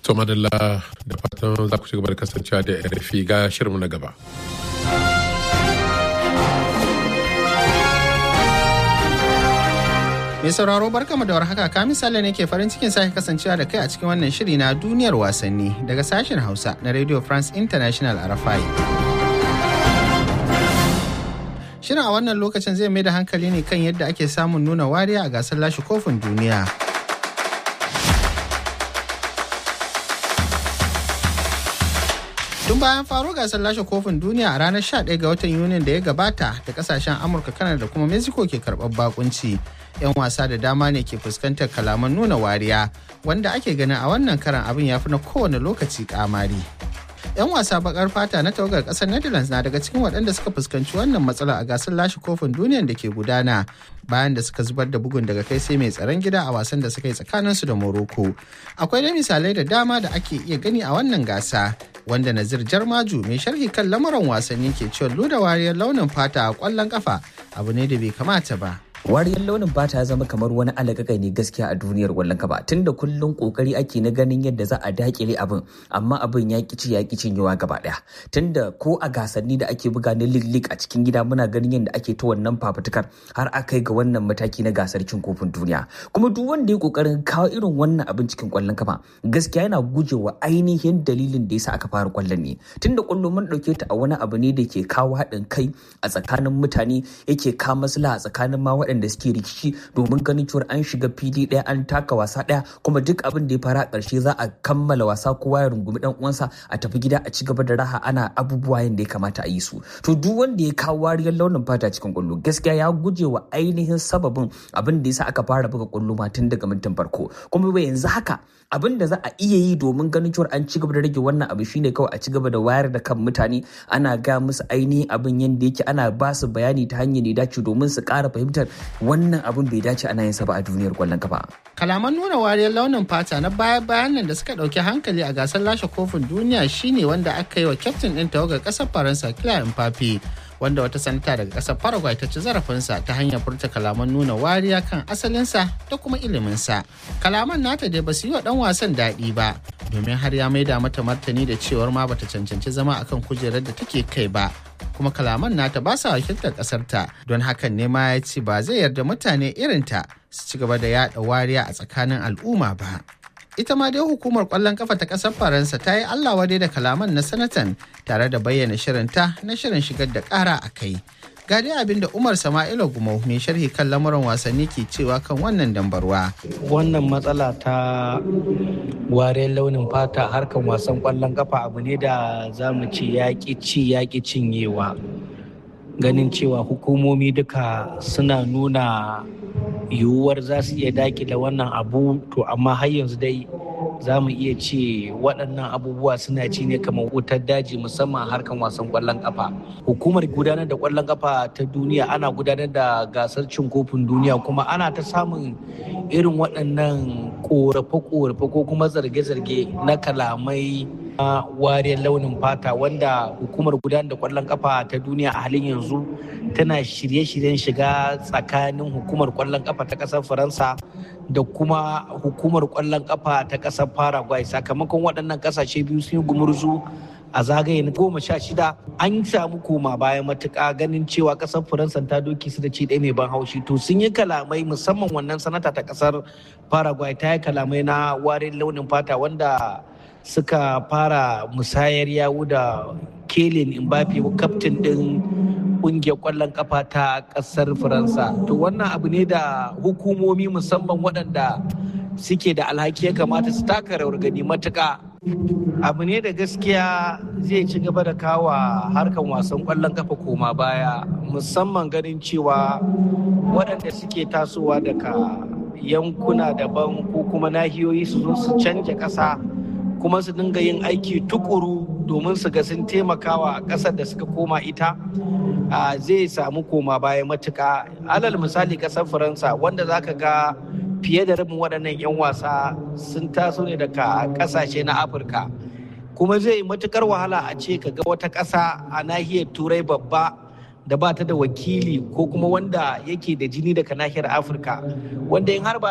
To madalla da fatan za ku ci gaba da kasancewa da RFI ga shirinmu na gaba. Mai sauraro barkamu da warhaka ka misali ne ke farin cikin sake kasancewa da kai a cikin wannan shiri na duniyar wasanni daga sashen Hausa na Radio France International RFI. Shirin a wannan lokacin zai mai da hankali ne kan yadda ake samun nuna wariya a gasar lashe kofin duniya. Tun bayan faro gasar lashe kofin duniya a ranar 11 ga watan Yunin da ya gabata da kasashen Amurka, Kanada da kuma Mexico ke karɓar bakunci. 'Yan wasa da dama ne ke fuskantar kalaman nuna wariya wanda ake ganin a wannan karan abin ya fi na kowane lokaci kamari. 'yan wasa bakar fata na tawagar kasar netherlands na daga cikin waɗanda suka fuskanci wannan matsala a gasar lashe kofin duniyan da ke gudana bayan da suka zubar da bugun daga kai sai mai tsaron gida a wasan da suka yi tsakaninsu da morocco akwai dai misalai da dama da ake iya gani a wannan gasa wanda nazir jarmaju mai sharhi kan lamuran wasanni ke cewa luda wariyar launin fata a kwallon kafa abu ne da bai kamata ba wariyar launin fata ya zama kamar wani alagagai ne gaskiya a duniyar wallon kafa tunda kullum kokari ake na ganin yadda za a dakile abin amma abin ya kici ya kici yawa gaba daya tunda ko a gasanni da ake buga na lig a cikin gida muna ganin yadda ake ta wannan fafutukar har aka ga wannan mataki na gasar cin kofin duniya kuma duk wanda ya kokarin kawo irin wannan abin cikin kwallon kafa gaskiya yana gujewa ainihin dalilin da yasa aka fara kwallon ne tunda kwallo mun dauke ta a wani abu ne da ke kawo haɗin kai a tsakanin mutane yake kawo maslaha a tsakanin ma waɗanda suke rikici domin ganin cewa an shiga fili ɗaya an taka wasa ɗaya kuma duk abin da ya fara ƙarshe za a kammala wasa kowa ya rungumi ɗan uwansa a tafi gida a ci gaba da raha ana abubuwa yadda ya kamata a yi su to duk wanda ya kawo wariyar launin fata cikin kwallo gaskiya ya guje wa ainihin sababin abin da yasa aka fara buga kwallo ma tun daga mintin farko kuma bai yanzu haka abin da za a iya yi domin ganin cewa an ci gaba da rage wannan abu shine kawai a ci gaba da wayar da kan mutane ana ga musu ainihin abin yadda yake ana ba su bayani ta hanyar da dace domin su ƙara fahimtar wannan abin bai dace ana yin sa ba a duniyar kwallon kafa. Kalaman nuna wariyar launin fata na baya-bayan nan da suka ɗauki hankali a gasar lashe kofin duniya shine wanda aka yi wa kyaftin ɗin tawagar ƙasar Faransa Kylian Mbappe wanda wata sanata daga ƙasar Paraguay ta ci zarafinsa ta hanyar furta kalaman nuna wariya kan asalinsa da kuma iliminsa. Kalaman nata dai ba su yi wa ɗan wasan daɗi ba domin har ya maida mata martani da cewar ma bata cancanci zama akan kujerar da take kai ba kuma kalaman nata ba sa wakiltar ƙasarta don hakan ne ma ya ce ba zai yarda mutane irinta su ci gaba da yada wariya a tsakanin al'umma ba. Ita ma dai hukumar ƙwallon kafa ta ƙasar Faransa ta yi Allah wadai da kalaman na sanatan tare da bayyana shirinta na shirin shigar da ƙara a kai. Ga dai abin da Umar Sama'ila Gumau mai sharhi kan lamuran wasanni ke cewa kan wannan dambarwa. Wannan matsala ta wariyar launin fata harkan wasan ƙwallon kafa abu ne da za mu ce yaƙi ci yaƙi cinyewa. Ganin cewa hukumomi duka suna nuna yiwuwar za su iya dakile wannan abu to amma har yanzu dai za mu iya ce waɗannan abubuwa suna ci ne kamar wutar daji musamman harkan wasan ƙwallon ƙafa hukumar gudanar da ƙwallon ƙafa ta duniya ana gudanar da gasar cin kofin duniya kuma ana ta samun irin waɗannan ƙorafe-ƙorafe ko kuma zarge-zarge na kalamai na wariyar launin fata wanda hukumar gudanar da ƙwallon ƙafa ta duniya a halin yanzu tana shirye-shiryen shiga tsakanin hukumar ƙwallon ƙafa ta ƙasar faransa da kuma hukumar ƙwallon ƙafa ta ƙasar paraguay sakamakon waɗannan ƙasashe biyu sun yi gumurzu a zagaye na goma sha shida an samu koma bayan matuƙa ganin cewa ƙasar faransa ta doki su da ci ɗaya mai ban haushi to sun yi kalamai musamman wannan sanata ta ƙasar paraguay ta yi kalamai na warin launin fata wanda suka fara musayar yawu da kelin mbappe kaftin ɗin kungiyar kwallon kafa ta kasar faransa to wannan abu ne da hukumomi musamman waɗanda suke da alhaki ya kamata su taka rawar gani matuka abu ne da gaskiya zai ci gaba da kawa harkan wasan kwallon kafa koma baya musamman ganin cewa waɗanda suke tasowa daga yankuna daban ko kuma nahiyoyi su zo su canja ƙasa kuma su dinga yin aiki tukuru domin su ga sun taimakawa ƙasar da suka koma ita zai samu koma baya matuka alal misali ƙasar faransa wanda za ka ga fiye da rabin waɗannan 'yan wasa sun taso ne daga ƙasashe na afirka kuma zai yi matukar wahala a ce ka ga wata ƙasa a nahiyar turai babba da ba ta da wakili ko kuma wanda yake da jini daga nahiyar afirka wanda in har ba